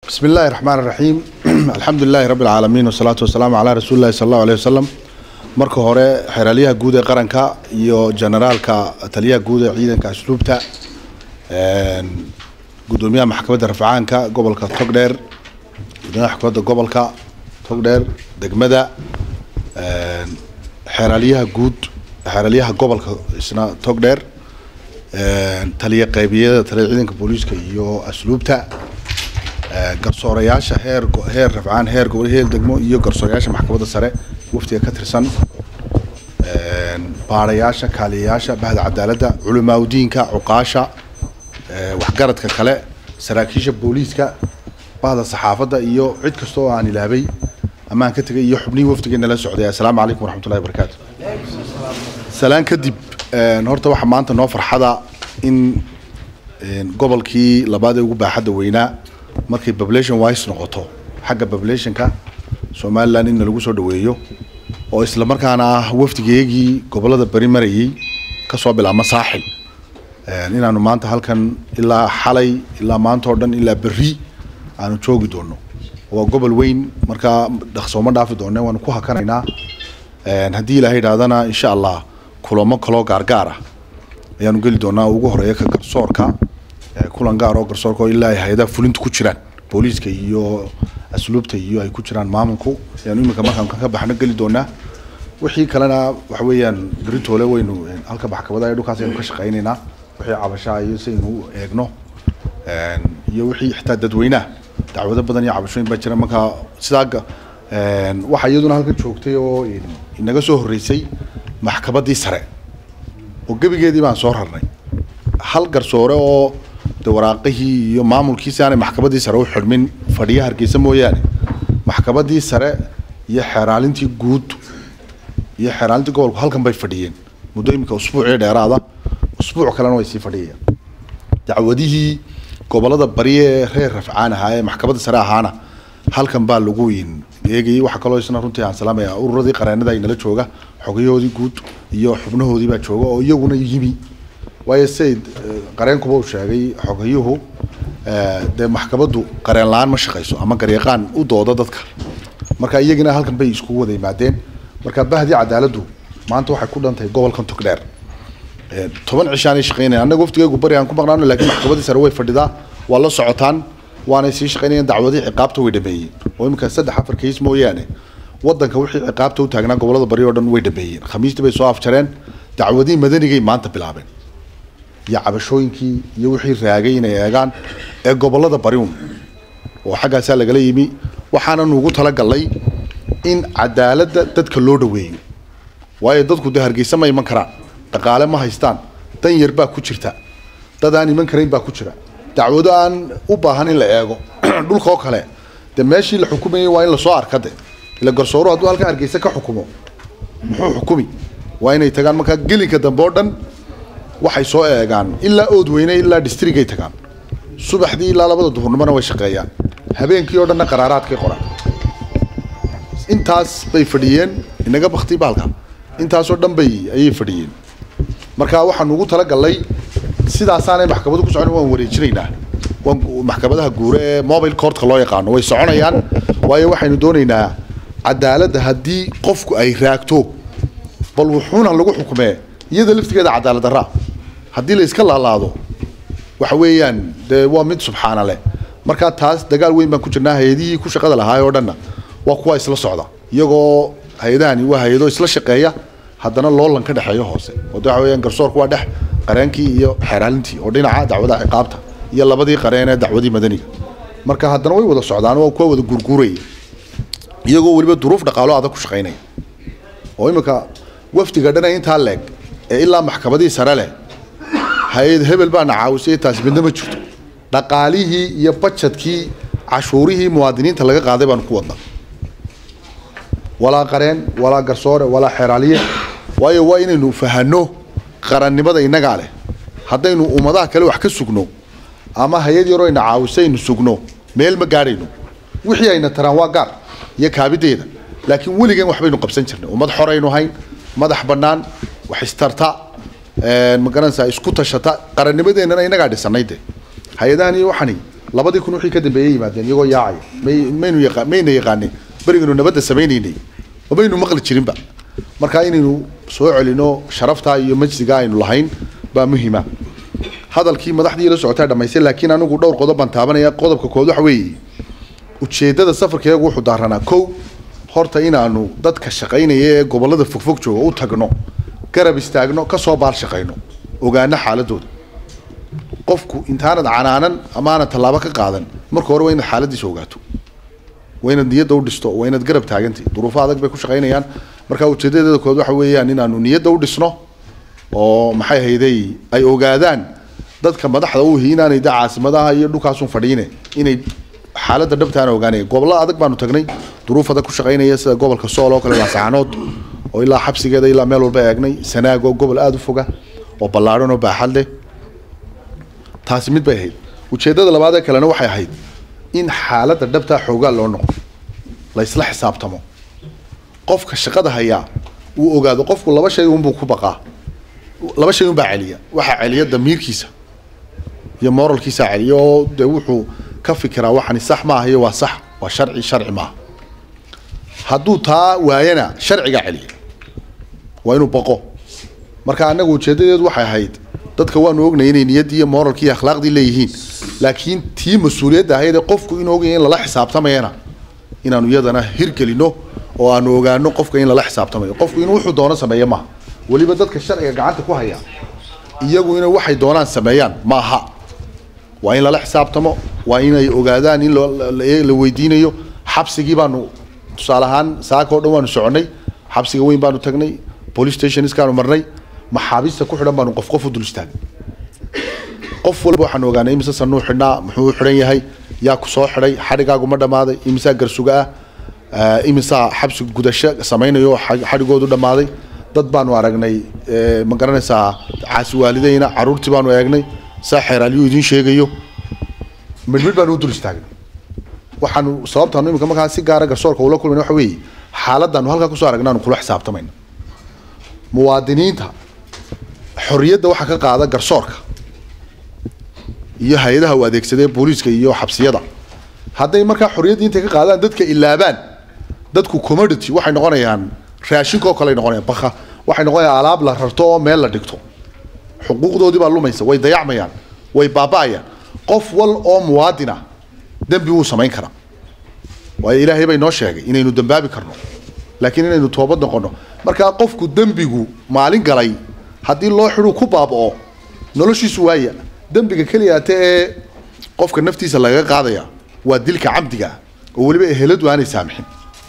بسم الله الرحمن الرحيم الحمد لله رب العالمين والصلاة والسلام على رسول الله صلى الله عليه وسلم marka hore xeraalyaha guud ee qaranka iyo generaalka taliyaha guud ee ciidanka asluubta gudoomiyaha maxkamadda rafcaanka gobolka togdheer gudoomiyaha maxkamadda gobolka togdheer degmada xeraalyaha guud xeraalyaha gobolka isna togdheer taliya qaybiyada taliya ciidanka booliiska iyo asluubta garsoorayaasha heer heer rafcaan heer gobol heer degmo iyo garsoorayaasha maxkamadda sare waftiga ka tirsan baarayaasha kaaliyayaasha bahda cadaaladda culimaaudiinka cuqaasha waxgaradka kale saraakiisha booliiska bahda saxaafadda iyo cid kasta oo aan ilaabay amaan ka tegay iyo xubnihii wafdigeena la socday assalaamu calaykum waraxmatullahi wabarakaatu salaan kadib horta waxaa maanta noo farxada in gobolkii labaad ee ugu baaxadda weynaa markay population wise noqoto xagga populationka somaliland in lagu soo dhaweeyo oo isla markaana ah wafdigeegii gobolada beri marayay kasoo bilaabma saaxil inaanu maanta halkan ilaa xalay ilaa maanta oo dhan ilaa berri aanu joogi doono waa gobol weyn markaa dhaqsooma dhaafi doone waanu ku hakanaynaa haddii ilaahay idhahdana insha allah kulamo kaloo gaargaar ah ayaanu geli doonaa ugu horeeya ka garsoorka kulan gaar oo garsoorka oo ilaa ay hay-adaha fulinta ku jiraan booliiska iyo asluubta iyo ay ku jiraan maamulku ayaanu iminka markaan ka baxno geli doonaa wixii kalena waxa weeyaan beritoole waynu halka maxkamada ee dhulkaas aynu ka shaqaynaynaa wixii cabashaa iyo si aynu u eegno iyo wixii xitaa dadweynaha dacwado badan iyo cabashooyin baa jira marka sidaa waxaa iyaduna halkan joogtay oo inaga soo horreysay maxkamaddii sare oo gebigeedii baan soo rarnay hal garsoore oo de waraaqihii iyo maamulkiisi aanay maxkamaddii sare u xidhmin fadhiya hargeysa mooyaane maxkamaddii sare iyo xeeraalintii guud iyo xeeraalintii gobolku halkan bay fadhiyeen muddo iminka usbuucii dheeraada usbuuc kalena way sii fadhiyayaan dacwadihii gobolada bari ee reer rafcaan ahaa ee maxkamadda sare ahaana halkan baa lagu eegayay waxaa kaloo isna runtii aan salaamaya ururadii qareenada inala jooga xogayahoodii guud iyo xubnahoodii baa jooga oo iyaguna yimi waayo siday qareenkuba uu sheegay xogayuhu dee maxkamaddu qareen la-aan ma shaqayso ama garyaqaan u dooda dadka marka iyagina halkan bay iskugu wada yimaadeen marka bahdii cadaaladdu maanta waxay ku dhantahay gobolkan togdheer toban cishaanay shaqeynayaan annaga waftigaygu bari aan ku maqnaano laakiin maxkamaddii sare way fadhidaa waa la socotaan waanay sii shaqeynayaan dacwadii ciqaabta way dhameeyeen oo iminka saddex afar kays mooyaane waddanka wixii ciqaabta u taagnaa gobolada bari oo dhan way dhameeyeen khamiistii bay soo afjareen dacwadii madanigay maanta bilaabeen iyo cabashooyinkii iyo wixii raagay inay eegaan ee gobolada bariun oo xaggaasaa lagala yimi waxaanan ugu talagalnay in cadaaladda dadka loo dhaweeyo waayo dadku dee hargeysa ma iman karaan dhaqaale ma haystaan dan yar baa ku jirta dad aan iman karayn baa ku jira dacwado aan u baahan in la eego dhulka oo kale dee meeshii la xukumayay waa in lasoo arka de ila garsooro hadduu halkan hargeysa ka xukumo muxuu xukumi waa inay tagaan markaa gelinka dambe oo dhan waxay soo eegaan ilaa oodweyne ilaa districtay tagaan subaxdii ilaa labada duhurnimona way shaqeeyaan habeenkii oo dhanna qaraaraadkay qoraan intaas bay fadhiyeen inaga bakti baalka intaasoo dhan bay ayay fadhiyeen marka waxaan ugu talagalnay sidaasaanay maxkamadu ku socon waan wareejinaynaa waan maxkamadaha guure ee mobile courtka loo yaqaano way soconayaan waayo waxaynu doonaynaa cadaaladda haddii qofku ay raagto bal wuxuuna lagu xukumee iyada laftigeeda cadaalad darra haddii la iska laalaado waxa weeyaan dee waa mid subxaana leh markaa taas dagaal weyn baan ku jirnaa hay-adihii ku shaqada lahaay oo dhanna waa kuwa isla socda iyagoo hay-adahani waa hay-ado isla shaqeeya haddana loolan ka dhexeeyo hoose oo waxa weeyaan garsoorku waa dhex qareenkii iyo xeeraalintii oo dhinaca dacwadaha ciqaabta iyo labadii qareen ee dacwadii madaniga marka haddana way wada socdaan waa kuwa wada gurguuraya iyagoo weliba duruuf dhaqaalo adag ku shaqaynaya oo iminka wafdiga dhana intaa leeg ee ilaa maxkamadii sare leh hay-ad hebel baana caawisay taasi midna ma jirto dhaqaalihii iyo bajadkii cashuurihii muwaadiniinta laga qaaday baanu ku wadnaa walaa qareen walaa garsoore walaa xeeraaliye waayo waa inaynu fahano qarannimada innagaa leh haddaynu ummadaha kale wax ka sugno ama hay-ad yaroo ayna caawiso aynu sugno meel ma gaadhayno wixii ayna taraan waa gaar iyo kaabideeda laakiin weligan waxbaynu qabsan jirnay ummad xoraynu hayn madax bannaan wax istarta ma garanaysaa isku tashata qarannimadeennana innagaa dhisanay de hay-adahan iyo waxani labadii kun wixii ka dambeeyay yimaadeen iyagoo yaacaya may maynu yaqa mayna yaqaanin berigaynu nabadda samaynaynay ma maynu maqli jirinba marka inaynu soo celino sharaftaa iyo majsiga aynu lahayn baa muhiima hadalkii madaxdii la socotaa dhamaystay laakiin anigu dhowr qodob baan taabanaya qodobka kood waxa weeye ujeeddada safarkeegu wuxuu daaranaa kow horta inaanu dadka shaqaynaya ee gobollada fogfog jooga u tagno garab istaagno kasoo baal shaqayno ogaano xaaladooda qofku intaanad canaanan amaanad tallaabo ka qaadan marka hore waa inaad xaaladiisa ogaato waa inaad niyadda u dhisto waa inaad garab taagantay duruufo adag bay ku shaqaynayaan marka ujeedadeeda kood waxa weeyaan inaanu niyadda u dhisno oo maxay hayday ay ogaadaan dadka madaxda u ihi inaanay da caasimadaha iyo dhulkaasun fadhiine inay xaaladda dhabtaana ogaanaya gobollo adag baanu tagnay duruuf adag ku shaqaynaya sida gobolka sool oo kale laasaxanood oo ilaa xabsigeeda ilaa meel walba eegnay sanaag oo gobol aada u foga oo ballaadhan oo baaxad leh taasi mid bay ahayd ujeeddada labaad ee kalena waxay ahayd in xaaladda dhabtaa xoogaa loo noqdo la isla xisaabtamo qofka shaqada hayaa uu ogaado qofku laba shay unbuu ku baqaa laba shay unbaa celiya waxaa celiya damiirkiisa iyo moralkiisaa celiya oo dee wuxuu ka fikiraa waxani sax maaha iyo waa sax waa sharci sharci maaha hadduu taa waayana sharcigaa celiya waa inuu baqo marka annagu ujeedadeedu waxay ahayd dadka waanu ognay inay niyaddii iyo moralkii iyo akhlaaqdii leeyihiin laakiin tii mas-uuliyadda ahayd ee qofku inuu ogaya in lala xisaabtamayana inaanu iyadana hirgelino oo aanu ogaano qofka in lala xisaabtamayo qofku inuu wuxuu doono sameeyo maaha weliba dadka sharciga gacanta ku haya iyagu inay waxay doonaan sameeyaan maaha waa in lala xisaabtamo waa inay ogaadaan in la weydiinayo xabsigii baanu tusaale ahaan saaka o dhan waanu soconnay xabsiga weyn baanu tagnay police stationskaanu marnay maxaabiista ku xidhan baanu qof qof u dul istaagay qof walba waxaanu ogaanay imise sanuu xidhnaa muxuu u xidhan yahay yaa ku soo xidhay xadhigaagu ma dhammaaday imisaa garsuga ah imisaa xabsi gudasho samaynayo xadhigoodu dhammaaday dad baanu aragnay ma garanaysaa caasi waalideyna caruurtii baanu eegnay saa xeeraalyuu idiin sheegayo midhmidh baanu u dul istaagnay waxaanu sababtaanu imika markaa si gaara garsoorka ula kulmayna waxa weeye xaaladdaanu halkaa kusoo aragna aanu kula xisaabtamayna muwaadiniinta xorriyadda waxaa ka qaada garsoorka iyo hay-adaha u adeegsadee booliiska iyo xabsiyada hadday markaa xorriyaddii intay ka qaadaan dadka ilaabaan dadku commodity waxay noqonayaan raashinka oo kale ay noqonayaan baka waxay noqonayaan alaab la rarto oo meel la dhigto xuquuqdoodii baa lumaysa way dayacmayaan way baaba'ayaan qof wal oo muwaadin ah dembi wuu samayn karaa waayo ilaahay bay noo sheegay inaynu dembaabi karno laakiin inaynu toobad noqono markaa qofku dembigu maalin galay haddii loo xidhuu ku baaba'o noloshiisu waaya dembiga keliyaate ee qofka naftiisa lagaga qaadaya waa dilka camdiga ah oo weliba eheladu aanay saamixin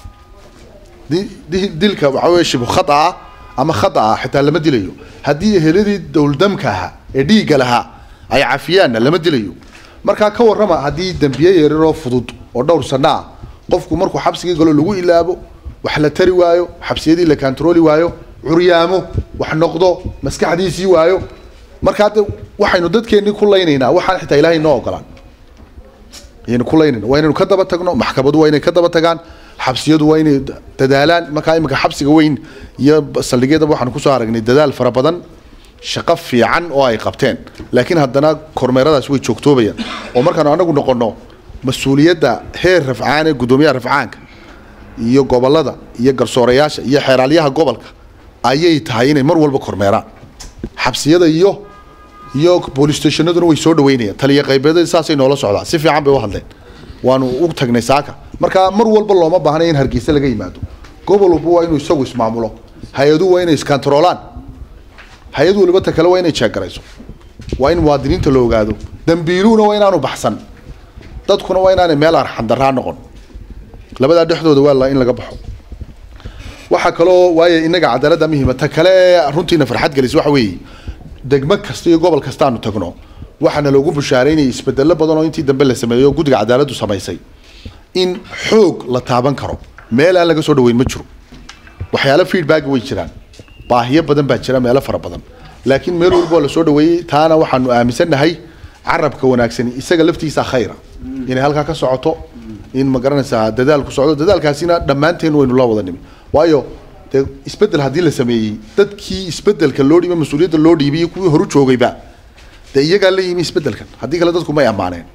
dilka waxaa weye shibu khata ah ama khata ah xitaa lama dilayo haddii eheladii dowldamka ahaa ee dhiigga lahaa ay cafiyaanna lama dilayo markaa ka warrama haddii dembiye yariroo fudud oo dhowr sano ah qofku markuu xabsigii galo lagu ilaabo wax la tari waayo xabsiyadii la kantarooli waayo curyaamo wax noqdo maskaxdiisii waayo markaa de waxaynu dadkeennii ku laynaynaa waxaan xitaa ilaahay noo ogolaan ayaynu ku laynayna waa inaynu ka daba tagno maxkamadu waa inay ka daba tagaan xabsiyadu waa inay dadaalaan markaa iminka xabsiga weyn iyo saldhigyadaba waxaanu kusoo aragnay dadaal fara badan shaqo fiican oo ay qabteen laakiin haddana kormeeradaas way joogtoobayaan oo markaanu anagu noqono mas-uuliyadda heer rafcaan ee guddoomiyaha rafcaanka iyo gobolada iyo garsoorayaasha iyo xeeraalyaha gobolka ayay tahay inay mar walba kormeeraan xabsiyada iyo iyo boolice stationaduna way soo dhaweynayaan taliya qaybeeda saasay noola socdaan si fiican bay u hadleen waanu u tagnay saaka marka mar walba looma baahnay in hargeysa laga yimaado gobol walba waa inuu isagu ismaamulo hay-aduhu waa inay iskantaroolaan hay-ad waliba ta kale waa inay jeegarayso waa in muwaadiniinta la ogaado dambiiluhuna waa inaanu baxsan dadkuna waa inaanay meel arxandaraa noqon labadaa dhexdooda waa la in laga baxo waxaa kaloo waayo inaga cadaaladda muhiima ta kale ee runtiina farxad gelisa waxa weeye degmo kasta iyo gobol kasta aanu tagno waxaana loogu bushaaraynayay isbedelo badan oo intii dambe la sameeyo oo guddiga cadaaladdu samaysay in xoog la taaban karo meel aan laga soo dhaweyn ma jiro waxyaalo feedback way jiraan baahiyo badan baa jira meelo fara badan laakiin meel walba oo lasoo dhaweeyey taana waxaanu aaminsannahay carabka wanaagsani isaga laftiisa khayra inay halkaa ka socoto in ma garanaysaa dadaal ku socdo dadaalkaasina dhammaanteen waynu la wada nimi waayo dee isbedel haddii la sameeyey dadkii isbedelka loo dhiibay mas-uuliyadda loo dhiibay iyo kuwii horu joogayba dee iyagaa la yimi isbedelkan haddii kale dadku may ammaaneen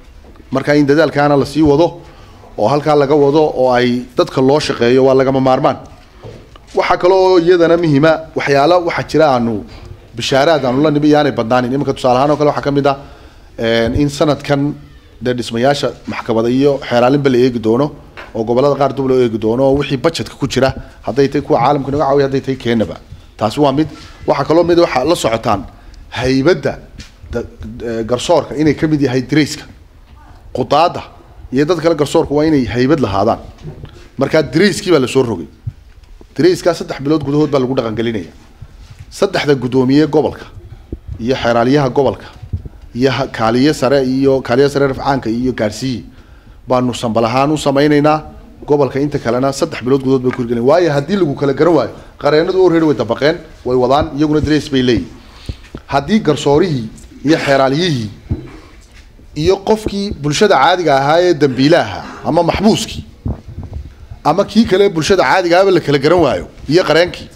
marka in dadaalkaana lasii wado oo halkaa laga wado oo ay dadka loo shaqeeyo waa lagama maarmaan waxaa kaloo iyadana muhiima waxyaalo waxaa jira aanu bishaaraad aanu la nimi iyaanay badnaanin iminka tusaale ahaan oo kale waxaa ka mid ah in sanadkan dee dhismayaasha maxkamada iyo xeeraalinba la eegi doono oo gobolada qaar dub loo eegi doono oo wixii budgetka ku jira hadday tahay kuwa caalamka naga caawiya hadday tahay keenaba taasi waa mid waxaa kaloo mid waxaa la socotaan haybadda garsoorka inay ka mid yahay darayska qudaada iyo dad kale garsoorka waa inay haybad lahaadaan markaa darayskii baa lasoo rogay darayskaa saddex bilood gudahood baa lagu dhaqangelinaya saddexda guddoomiye gobolka iyo xeeraalyaha gobolka iyo kaaliye sare iyo kaaliye sare rafcaanka iyo gaarsiiye baanu sambal ahaan u samaynaynaa gobolka inta kalena saddex bilood gudahood bay kurgelin waayo haddii lagu kala garan waayo qareenadu already way dabaqeen way wadaan iyaguna darays bay leeyihin haddii garsoorihii iyo xeeraalyihii iyo qofkii bulshada caadiga ahaa ee dambiilaha ama maxbuuskii ama kii kale bulshada caadiga ahaba la kala garan waayo iyo qareenkii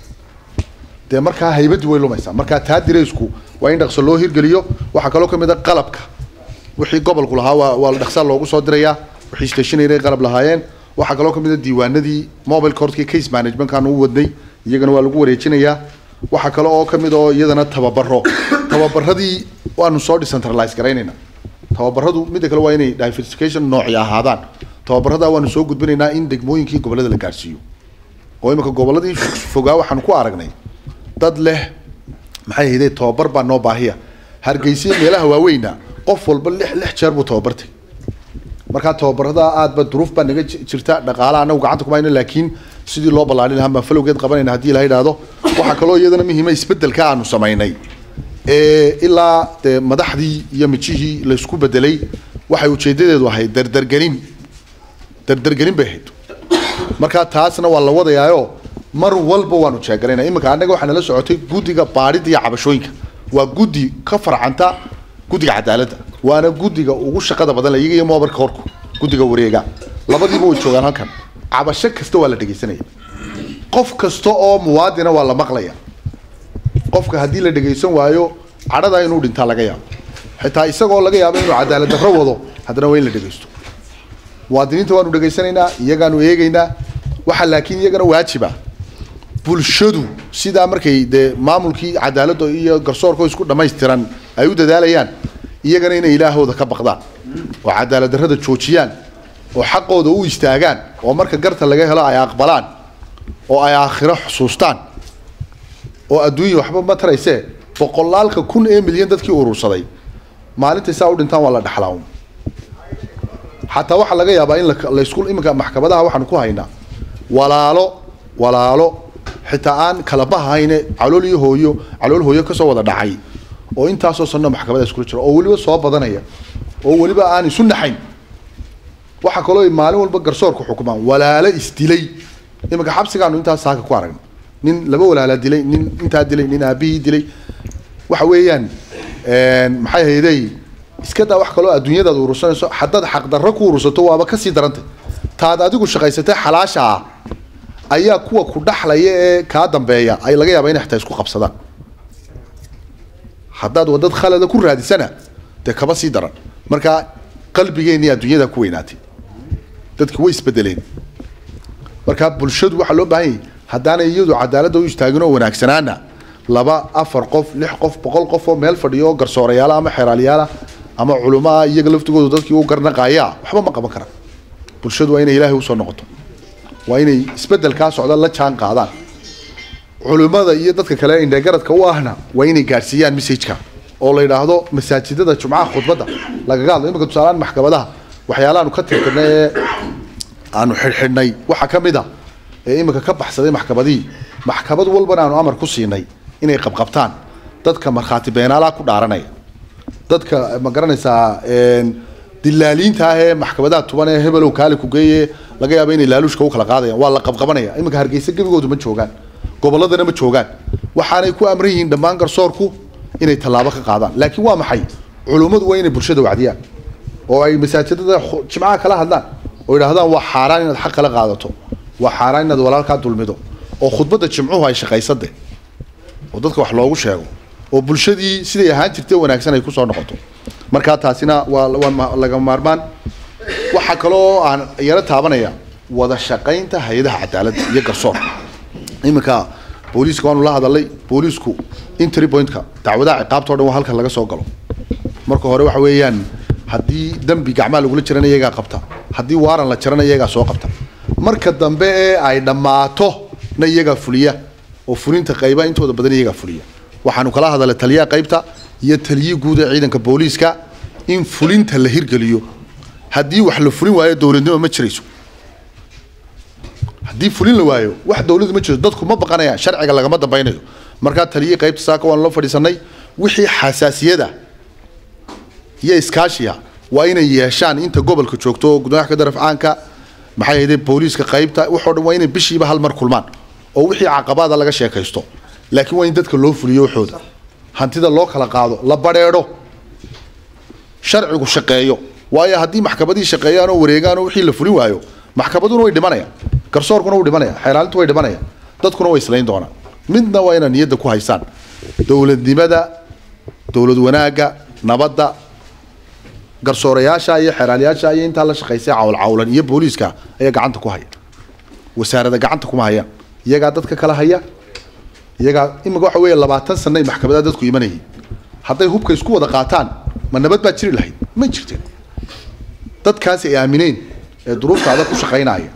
dee markaa haybadii way lumaysaa markaa taa diraysku waa in dhaqso loo hirgeliyo waxaa kaloo ka mid a qalabka wixii gobolku lahaa waa waa dhaqsaa loogu soo dirayaa wixii stationary qalab lahaayeen waxaa kaloo ka mid a diiwaanadii mobile courtkii case managementkaan u wadnay iyagana waa lagu wareejinayaa waxaa kale oo ka mid oo iyadana tababaro tababaradii waanu soo decentralize garaynayna tababaradu midda kale waa inay diversification nooci ahaadaan tababarada waanu soo gudbinaynaa in degmooyinkii gobolada la gaarsiiyo oo imika goboladii fogaa waxaanu ku aragnay dad leh maxay ahaydee tababar baa noo baahiya hargeysa meelaha waaweyna qof walba lix lix jeer buu tababartay markaa tababarada aadba duruuf baa naga jirta dhaqaala anagu gacanta kumayno laakiin sidii loo ballaarin lahaa mafalowgeed qabanayna haddii la yidhaahdo waxaa kaloo iyadana muhiima isbeddelka aanu samaynay ee ilaa dee madaxdii iyo mijihii laysku bedelay waxay ujeedadeedu ahayd dardargelin dardargelin bay ahayd markaa taasna waa la wadayaayo mar walba waanu jeegalayna iminka annaga waxaa nala socotay guddiga baadhida iyo cabashooyinka waa guddi ka farcanta guddiga cadaaladda waana guddiga ugu shaqada badan la iyaga iyo moobarka horku guddiga wareega labadiiba way joogaan halkan cabasho kasta waa la dhegaysanaya qof kasta oo muwaadina waa la maqlaya qofka haddii la dhegaysan waayo cadhada inuu dhintaa laga yaabo xitaa isagoo laga yaabo inuu cadaalad darro wado haddana waa in la dhegaysto muwaadiniinta waanu dhegaysanaynaa iyagaanu eegaynaa waxaa laakiin iyagana waajiba bulshadu sidaa markay dee maamulkii cadaaladda iyo garsoorka isku dhammaystiran ay u dadaalayaan iyagana inay ilaahooda ka baqdaan oo cadaalad darrada joojiyaan oo xaqooda u istaagaan oo marka garta laga helo ay aqbalaan oo ay aakhiro xusuustaan oo adduunya waxba ma taraysee boqolaalka kun ee milyan dadkii urursaday maalintay saa u dhintaan waa la dhaxlaa xataa waxaa laga yaabaa in laysku iminka maxkamadaha waxaanu ku haynaa walaalo walaalo xitaa aan kala bahayne calool iyo hooyo calool hooyo kasoo wada dhacay oo intaasoo sanno maxkamada iskula jira oo weliba soo badanaya oo weliba aan isu naxayn waxaa kaloo maalin walba garsoorku xukumaan walaalo isdilay iminka xabsigaanu intaas saaka ku aragna nin laba walaalaa dilay nin intaa dilay nin aabihii dilay waxa weeyaan maxay haydey iska daa wax kaloo adduunyadaad urursanayso haddaad xaqdarro ku urursato waaba kasii darantay taad adigu shaqaysatay xalaasha ah ayaa kuwa ku dhaxlaya ee kaa dambeeya ay laga yaaba inay xitaa isku qabsadaan haddaad wadad khalada ku raadisana dee kaba sii daran marka qalbigeenii adduunyada ku weynaatay dadki way isbedeleen marka bulshadu waxaa loo baahan yahay haddaanay iyadu cadaaladda u istaagin oo wanaagsanaana laba afar qof lix qof boqol qof oo meel fadhiyo oo garsoorayaala ama xeeraalyaala ama culumaa iyaga laftigoodu dadkii u garnaqaaya waxba ma qaban karaan bulshadu waa inay ilaahay usoo noqoto waa inay isbedelkaa socda la jaan qaadaan culimmada iyo dadka kale indhegaradka u ahna waa inay gaadhsiiyaan messageka oo la yidhaahdo masaajidada jumcaha khudbadda lagaga hadlo imika tusaalaan maxkamadaha waxyaalahaanu ka tirtirnay ee aanu xidhxidhnay waxaa ka mid a ee imika ka baxsaday maxkamadihii maxkamad walbana aanu amar ku siinay inay qabqabtaan dadka markhaati beenaalaha ku dhaaranaya dadka ma garanaysaa dilaaliinta ah ee maxkamadaha tuban ee hebelow kaali ku geeye laga yaabo inay laaluushka u kala qaadayaan waa la qabqabanaya iminka hargeysa gebigoodu ma joogaan gobolladana ma joogaan waxaanay ku amran yihiin dhammaan garsoorku inay tallaabo ka qaadaan laakiin waa maxay culummadu waa inay bulshada wacdiyaan oo ay masaajidada jimcaha kala hadlaan oo yidhahdaan waa xaaraan inaad xaq kala qaadato waa xaaraan inaad walaalkaa dulmido oo khudbadda jimcuhu ay shaqaysade oo dadka wax loogu sheego oo bulshadii siday ahaan jirtay wanaagsan ay kusoo noqoto markaa taasina waa waa laga maarmaan waxaa kaloo aan yaro taabanaya wada shaqaynta hay-adaha cadaaladda iyo garsoorka iminka booliiska waanu la hadalay booliisku entry pointka dacwadaha ciqaabta o dhan waa halka laga soo galo marka hore waxa weeyaan haddii dembi gacmaa lagula jirana iyagaa qabta haddii waaran la jarana iyagaa soo qabta marka dambe ee ay dhammaato na iyagaa fuliya oo fulinta qayba intooda badan iyagaa fuliya waxaanu kala hadalay taliyaha qaybta iyo taliyii guud ee ciidanka booliiska in fulinta la hirgeliyo haddii wax la fulin waayo dowladnimo ma jirayso haddii fulin la waayo wax dowladu ma jirto dadku ma baqanayaan sharciga lagama dambaynayo markaa taliyii qaybta saaka waanu la fadhiisanay wixii xasaasiyada iyo iskaashiya waa inay yeeshaan inta gobolka joogto gudoomiyaha ka darafcaanka maxay ahayde booliiska qaybta waxoo dhan waa inay bishiiba hal mar kulmaan oo wixii caqabaada laga sheekaysto laakiin waa in dadka loo fuliyo waxooda hantida loo kala qaado la badheedho sharcigu shaqeeyo waayo haddii maxkamadihii shaqeeyaan oo wareegaan oo wixii la fulin waayo maxkamaduna way dhimanayaan garsoorkuna wuu dhimanaya xeelaalintu way dhimanayaan dadkuna way islayn doonaan midna waa inaad niyadda ku haysaan dowladnimada dowlad wanaagga nabadda garsoorayaasha iyo xeeraalayaasha iyo intaa la shaqaysay cawl cawlan iyo booliiska ayaa gacanta ku haya wasaarada gacanta kuma hayaan iyagaa dadka kala haya iyagaa imika waxa weeye labaatan sana ay maxkamadaha dadku imanayeen hadday hubka isku wada qaataan ma nabad baa jiri lahayd ma jirteen dadkaasi ay aamineen ee duruufta adag ku shaqaynaya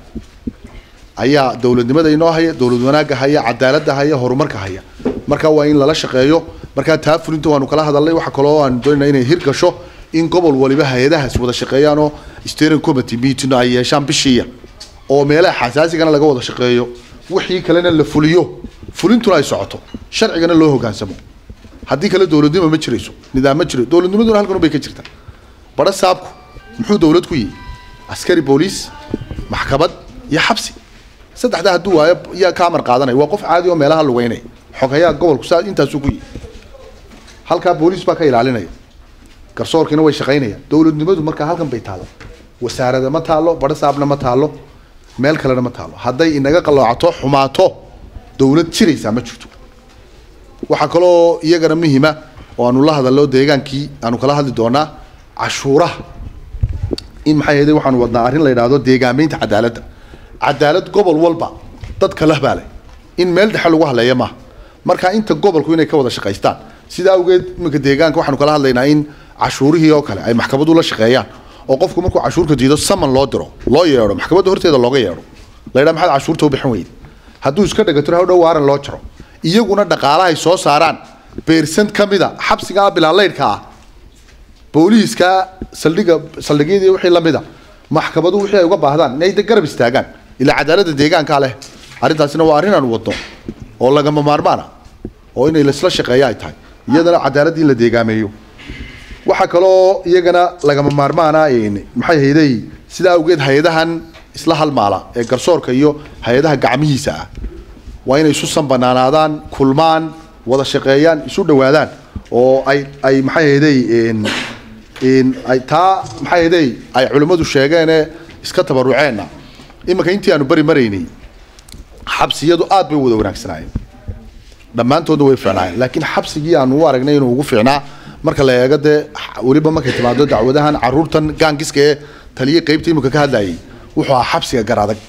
ayaa dowladnimada inoo haya dowlad wanaagga haya cadaaladda haya horumarka haya marka waa in lala shaqeeyo markaa taa fulinta waanu kala hadalnay waxa kaloo aan doonayna inay hirgasho in gobol waliba hay-adahaas wada shaqeeyaan oo steering committee meeting ay yeeshaan bishiiya oo meelaha xasaasigana laga wada shaqeeyo wixii kalena la fuliyo fulintuna ay socoto sharcigana loo hogaansamo haddii kale dowladnimo ma jirayso nidaam ma jiro dowladnimaduna halkan bay ka jirtaa badha saabku muxuu dowlad ku yihi askari booliis maxkamad iyo xabsi saddexdaa hadduu waayo yaa ka amar qaadanaya waa qof caadi oo meelaha lugeynaya xogayaa gobolku saa intaasuu ku yihi halkaa booliis baa ka ilaalinaya garsoorkiina way shaqaynayaan dowladnimadu markaa halkan bay taalo wasaarada ma taalo badha saabna ma taalo meel kalena ma taalo hadday inaga qaloocato xumaato dowlad jiraysaa ma jirto waxaa kaloo iyagana muhima oo aanu la hadalno deegaankii aanu kala hadli doonaa cashuuraha in maxay ahayde waxaanu wadnaa arrin la yidhaahdo deegaameynta cadaaladda cadaalad gobol walba dadka lah baa leh in meel dhexe lagu hadleeya maaha marka inta gobolku inay ka wada shaqaystaan sidaa awgeed iminka deegaanka waxaanu kala hadlaynaa in cashuurihii oo kale ay maxkamadu la shaqeeyaan oo qofku markuu cashuurka diido saman loo diro loo yeedho maxkamadda horteeda looga yeedho la yidhaha maxaad cashuurta u bixin weyde hadduu iska dhagatiro hawdhow waaran loo jaro iyaguna dhaqaalahay soo saaraan beersant ka mida xabsigaa bilaalaydhka ah booliiska saldhiga saldhigyadii wixii la mida maxkamadu wixii ay uga baahdaan inay de garab istaagaan ilaa cadaaladda deegaankaa leh arrintaasina waa arrin aanu wadno oo lagama maarmaan ah oo inay laisla shaqeeya ay tahay iyadana cadaaladda in la deegaameeyo waxaa kaloo iyagana lagama maarmaana maxay hayday sidaa awgeed hay-adahan isla halmaala ee garsoorka iyo hay-adaha gacmihiisa ah waa inay isu sanbanaanaadaan kulmaan wada shaqeeyaan isu dhawaadaan oo ay ay maxay hayday ay taa maxay hayday ay culimmadu sheegeene iska tabaruceenna iminka intii aanu bari maraynay xabsiyadu aad bay wada wanaagsanaayeen dhammaantoodna way fiicnaayeen laakiin xabsigii aanu u aragnay inuu ugu fiicnaa marka la eego dee weliba markay timaado dacwadahan caruurtan gaangiska ee taliyii qaybta imika ka hadlayay wuxuu ahaa xabsiga garadag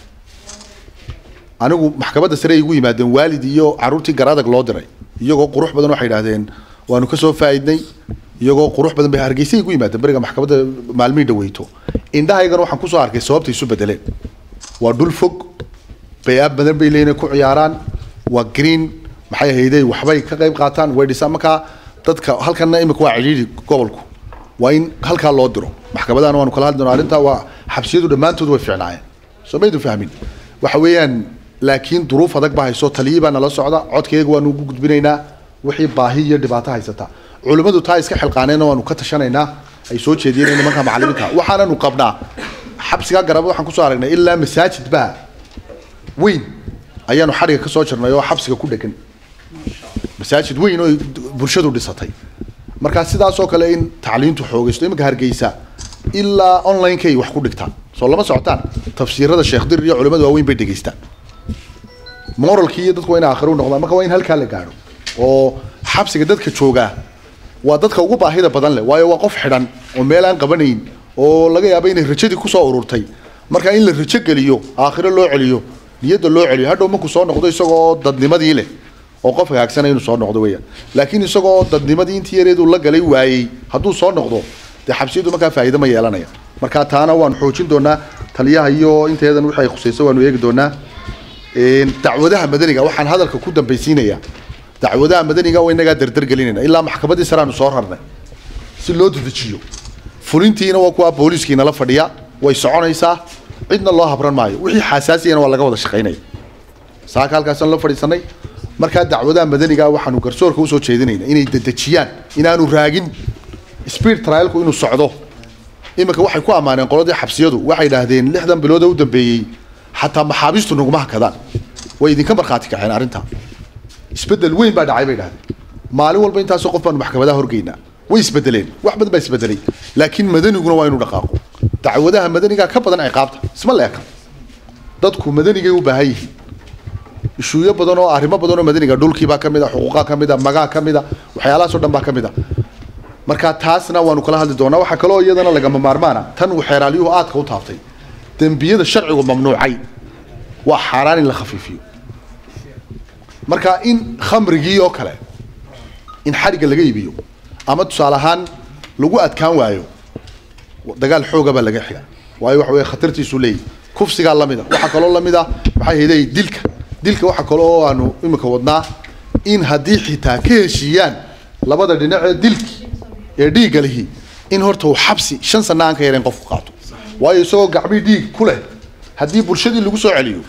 anigu maxkamadda sare ay igu yimaadeen waalid iyo caruurtii garadag loo diray iyagoo qurux badan waxay idhahdeen waanu kasoo faaidnay iyagoo qurux badan bay hargeysa igu yimaadeen beriga maxkamadda maalmihii dhaweyto indhahaygana waxaan kusoo arkay sababtay isu bedeleen waa dhul fog bay-aab badan bay leeyihin ku ciyaaraan waa green maxay hayday waxbay ka qayb qaataan way dhisaan markaa dadka halkana imika waa cidhiidhi gobolku waa in halkaa loo diro maxkamadahana waanu kala hadli doonaa arrintaa waa xabsiyadu dhammaantood way fiicnaayeen soo maydu fahmin waxa weeyaan laakiin duruuf adag baa hayso taliyii baa nala socda codkayga waanu ugu gudbinaynaa wixii baahi iyo dhibaato haysata culimmadu taa iska xilqaaneenna waanu ka tashanaynaa ay soo jeediyeen nimanka macallimiinta waxaananu qabnaa xabsigaa garaba waxaan kusoo aragnay ilaa masaajid baa weyn ayaanu xadhiga ka soo jirnay oo xabsiga ku dhegan masaajid weyn oo bulshadu dhisatay markaa sidaasoo kale in tacliintu xoogaysto iminka hargeysa ilaa online-kay wax ku dhigtaan soo lama socotaan tafsiirada sheekh dir iyo culimadu waaweyn bay dhegeystaan moralkii iyo dadku waa in aakhiro u noqdaan marka waa in halkaa la gaadho oo xabsiga dadka joogaa waa dadka ugu baahida badan leh waayo waa qof xidhan oo meel aan qabanayn oo laga yaabo inay rajadii kusoo ururtay marka in la rajo geliyo aakhiro loo celiyo niyadda loo celiyo hadhow markuu soo noqdo isagoo dadnimadii leh oo qof hagaagsana inuu soo noqdo weeyaan laakiin isagoo dadnimadii intii yareedu la galay waayey hadduu soo noqdo dee xabsiyadu markaa faa'iido ma yeelanaya marka taana waan xoojin doonaa taliyaha iyo inteedan wixii ay khusayso waanu eegi doonaa dacwadaha madaniga waxaan hadalka ku dambaysiinayaa dacwadaha madaniga waa inagaa dardar gelinayna ilaa maxkamadii sare aanu soo rarnay si loo dedejiyo fulintiina waa kuwa booliiskiina la fadhiya way soconaysaa cidna loo habran maayo wixii xasaasiyana waa laga wada shaqaynaya saaka halkaasaan la fadhiisanay markaa dacwadaha madaniga waxaanu garsoorka usoo jeedinayna inay dedejiyaan inaanu raagin speed trialku inuu socdo iminka waxay ku ammaaneen qoladii xabsiyadu waxay idhaahdeen lixdan bilood oo u dambeeyey xataa maxaabiistu naguma hakadaan way idinka markhaati kaceen arrintaa isbedel weyn baa dhacay bay idhahdeen maalin walba intaasoo qof baanu maxkamadaha horgeynaa way isbedeleen wax badan baa isbedelay laakiin madaniguna waa inuu dhaqaaqo dacwadaha madaniga ka badan ciqaabta isma leeka dadku madanigay u baahan yihiin ishuuyo badan oo arrimo badan oo madaniga dhulkiibaa ka mid a xuquuqaa ka mid a magaa ka mid a waxyaalahaasoo dhan baa ka mid a marka taasna waanu kala hadli doonaa waxaa kaloo iyadana lagama maarmaana tan uu xeeraalyuhu aadka u taabtay dembiyada sharcigu mamnuucay waa xaaraan in la khafiifiyo marka in khamrigii oo kale in xadhigga laga iibiyo ama tusaale ahaan lagu adkaan waayo dagaal xooga baa laga xiga waayo waxa weeye khatartiisu leeyahy kufsigaa lamid a waxaa kaloo lamid ah maxay hayday dilka dilka waxaa kale oo aanu imika wadnaa in haddii xitaa ka heshiiyaan labada dhinacee dilki ee dhiigga lihi in horta uu xabsi shan sana aan ka yareen qofku qaato waayo isagoo gacmii dhiig ku leh haddii bulshadii lagu soo celiyo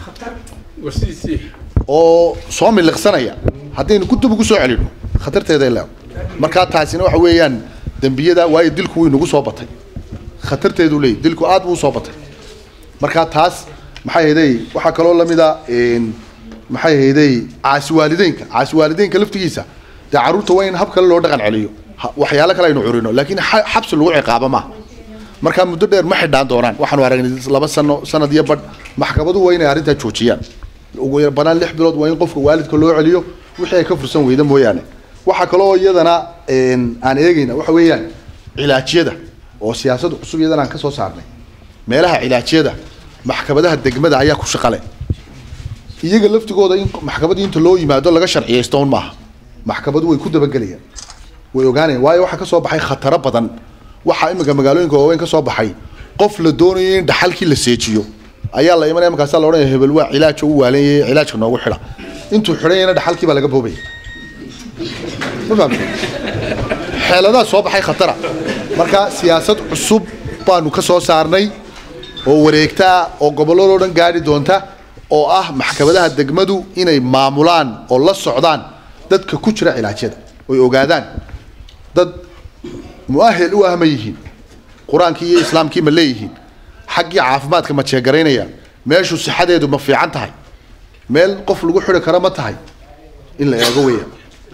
oo soo miliqsanaya haddaynu kutub ugu soo celino khatarteeday leedo markaa taasina waxa weeyaan dembiyada waayo dilku wuu inagu soo batay khatarteedu leeyahy dilku aad buu usoo batay markaa taas maxay hayday waxaa kaloo lamid a maxay hayday caasi waalideynka caasi waalideynka laftigiisa dee carruurta waa in hab kale loo dhaqan celiyo waxyaalo kale aynu curino laakiin xabsi lagu ciqaabo maaha markaa muddo dheer ma xidhaan doonaan waxaanu aragnay laba sano sanad iyo badh maxkamadu waa inay arrintaa joojiyaan ugu banaan lix bilood waa in qofka waalidka loo celiyo wixii ay ka fursan weyda mooyaane waxaa kaloo iyadana aan eegayna waxa weeyaan cilaajyada oo siyaasad cusub iyadana aan ka soo saarnay meelaha cilaajyada maxkamadaha degmada ayaa ku shaqale iyaga laftigooda in maxkamadii inta loo yimaado laga sharciyaysto un maaha maxkamadu way ku dabagelayaan way ogaanayaan waayo waxaa ka soo baxay khataro badan waxaa iminka magaalooyinka waaweyn ka soo baxay qof la doonayo in dhaxalkii la seejiyo ayaa la imanaya markaasaa la odhanaya hebel waa cilaaj u waalanyaye cilaajka noogu xidha intuu xidhanyana dhaxalkii baa laga boobaya ma fahamtay xeeladaha soo baxay khatara marka siyaasad cusub baanu ka soo saarnay oo wareegtaa oo gobolladoo dhan gaadhi doonta oo ah maxkamadaha degmadu inay maamulaan oo la socdaan dadka ku jira cilaajyada oy ogaadaan dad muahel u ah ma yihiin qur-aankii iyo islaamkii ma leeyihiin xaggii caafimaadka ma jeegaraynayaan meeshu sixadeedu ma fiican tahay meel qof lagu xidhi karo ma tahay in la eego weeyaan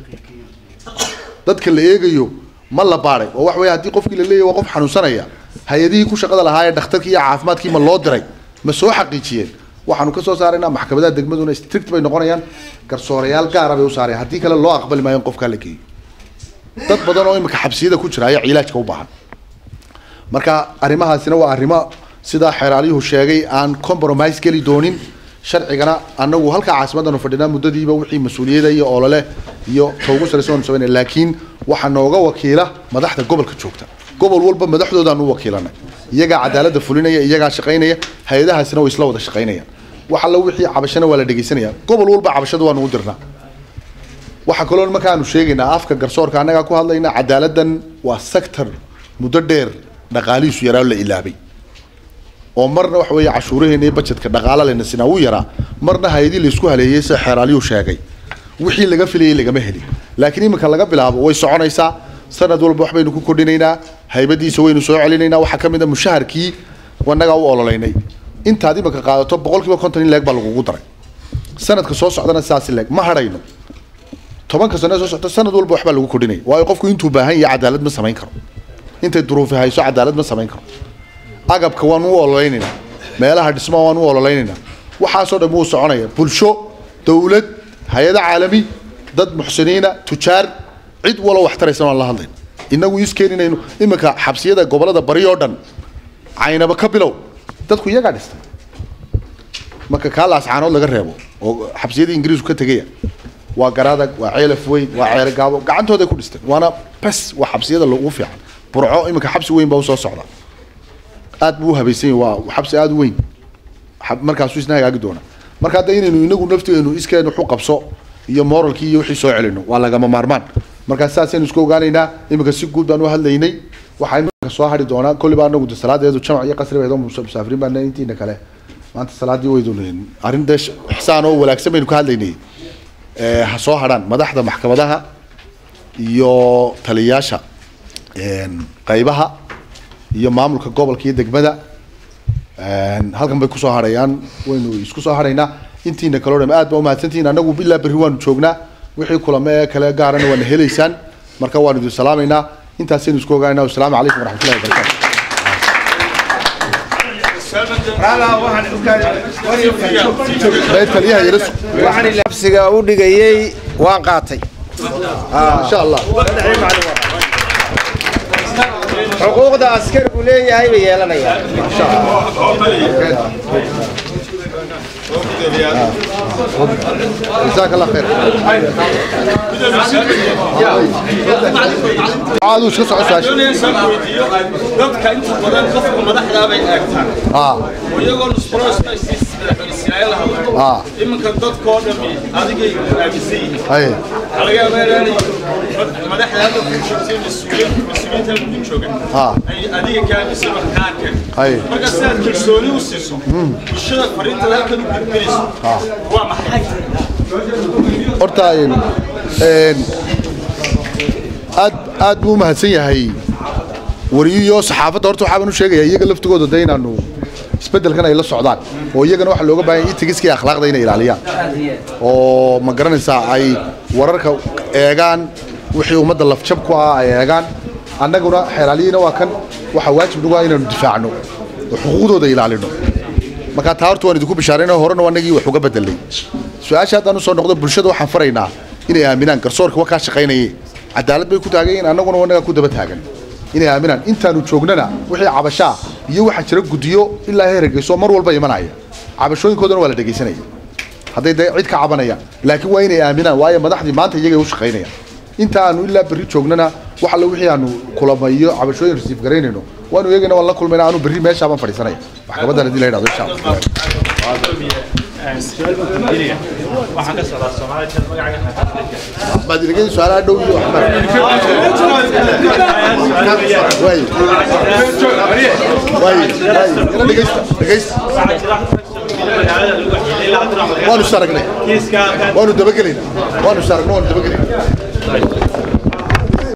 dadka la eegayo ma la baadhay oo wax weeye haddii qofkii la leeyahy waa qof xanuunsanaya hay-adihii ku shaqada lahaa ee dhakhtarkii iyo caafimaadkii ma loo diray ma soo xaqiijiyeen waxaanu ka soo saaraynaa maxkamadaha degmaduna strict bay noqonayaan garsoorayaal gaara bay u saarayaan haddii kale loo aqbali maayo in qofkaa la geeyo dad badan oo imika xabsiyada ku jira ayaa cilaajka u baahan marka arrimahaasina waa arrimo sidaa xeeraalyuhu sheegay aan compromise geli doonin sharcigana anagu halkaa caasimadanu fadhinaa muddadiiba wixii mas-uuliyada iyo olole iyo toogu saraysa waanu sameynay laakiin waxaa nooga wakiila madaxda gobolka joogta gobol walba madaxdoodaan u wakiilanay iyagaa cadaaladda fulinaya iyagaa shaqaynaya hay-adahaasina way isla wada shaqaynayaan wax alla wixii cabashana waa la dhegeysanaya gobol walba cabashada waanu u dirnaa waxaa kaloo markaanu sheegaynaa afka garsoorka annagaa ku hadlayna cadaaladdan waa sector muddo dheer dhaqaalihiisu yaraa la ilaabay oo marna waxa weeye cashuuraheena iyo bajetka dhaqaala lena sinaa u yaraa marna hay-adii laysku haleeyey sida xeeraalyuu sheegay wixii laga filayay lagama helin laakiin iminka laga bilaabo way soconaysaa sanad walba wax baynu ku kordhinaynaa haybadiisa waynu soo celinaynaa waxaa ka mid a mushaharkii annagaa u ololeynay intaad iminka qaadato boqol kiiba konton in leeg baa lagugu daray sanadka soo socdana sidaasi leeg ma hadhayno tobanka sano soo socto sanad walba waxbaa lagu kordhinaya waayo qofku intuu baahan yahay cadaalad ma samayn karo intay duruufi hayso cadaalad ma samayn karo agabka waan u ololeynaynaa meelaha dhismaha waan u ololeynaynaa waxaasoo dhan wuu soconaya bulsho dawlad hay-ado caalami dad muxsiniina tujaar cid walo wax taraysan aan la hadlayn inagu iskeen inaynu iminka xabsiyada gobolada bari oo dhan caynaba ka bilow dadku iyagaa dhistay marka kaa laascaanood laga reebo oo xabsiyadii ingiriisku ka tegaya waa garadag waa ceelaf weyn waa ceele gaabo gacantooday ku dhisteen waana bes waa xabsiyada ugu fiican burco iminka xabsi weyn baa usoo socda aad buu u habaysan yahay waa xabsi aad u weyn xab- markaasuu isna hagaagi doona marka hadda inaynu inagu nafteenu iskeen waxu qabso iyo moralkii iyo wixii soo celino waa lagama maarmaan markaa saasaynu isku ogaanaynaa iminka si guud baan u hadlaynay waxaa iminka soo hadhi doonaa kolli baa anagu de salaadeedu jamac iyo qasri baydo musaafiriin baa intiina kale maanta salaadii waydu arrin dee ixsaan oo wanaagsan baynu ka hadlaynay ee, ha soo hadhaan madaxda maxkamadaha iyo taliyayaasha een, qaybaha iyo maamulka gobolka iyo degmada een, halkan bay kusoo hadhayaan waynu isku soo hadhaynaa intiina kaloo dham aad baa umahadsantihiin annagu ilaa berri waanu joognaa wixii kulame ee kale gaarana waana helaysaan marka waanu idin salaamaynaa intaasaynu isku ogaanaynaa wasalaamu calaykum waraxmatullahi wabarakatu Ee, taliyaha yara sug waxaan labsiga u dhigayay waan qaatay insha allah xuquuqda askarigu leeyahay bay yeelanayaan جزاك الله خير عادوا شو صار ساش dadka inta badan qofka madaxda bay eegtaan اه oo iyagoo nusqorosmaislaayl hadlo اه iminka dadkoo dhami adigay aaminsan yihiin اي waxaa laga yaabaa inaanay madaxda hadda ku joogtay mas-uuliyiin mas-uuliyiinta halka ku jooga Ah. ay adiga ka aaminsan wax kaa arkeen Ay. marka si aad kalsooni u siiso bulshada fariintada halkan u gudbinayso waa maxay horta een een aad aad buu u mahadsan yahay wariyo saxaafadda horta waxaa baan u sheegayaa iyaga laftigooda de inaanu isbeddelkan ay la socdaan oo iyagana waxaa looga baahan yahay itigiska iyo akhlaaqda inay ilaaliyaan oo ma garanaysaa ay wararka eegaan wixii ummadda lafjab ku ah ay eegaan annaguna xeelaaliyina waa kan waxaa waajib nagu ah inaanu difaacno oo xuquuqdooda ilaalino marka taa horta waan idinku bishaarayna horena waa nagii wax uga bedelay su-aasha haddaan usoo noqdo bulshada waxaan faraynaa inay aaminaan garsoorka waa kaa shaqaynayay cadaalad bay ku taagan yihiin annaguna wanagaa ku daba taagan inay aaminaan intaanu joognana wixii cabashaa iyo waxaa jira guddiyo ilaa heer hargeyso mar walba imanaya cabashooyinkoodana waa la dhegaysanaya hadday de cid ka cabanayaan laakiin waa inay aaminaan waayo madaxdii maanta iyagay u shaqaynayaan inta aanu ilaa berri joognana wax alla wixii aanu kulama iyo cabashooyin rasiif garaynayno waanu eegayna waan la kulmayna aanu berri meeshaabaan fadhiisanaya maxkamadan haddii la yidhahdo insha allah waxaan ka socdaa Soomaaliya magaca baad ilagay su-aalaha dhow iyo waxba way way way ina dhegaysta dhegaysta waanu is aragnay waanu dabagelaynaa waanu is aragnay waanu dabagelaynaa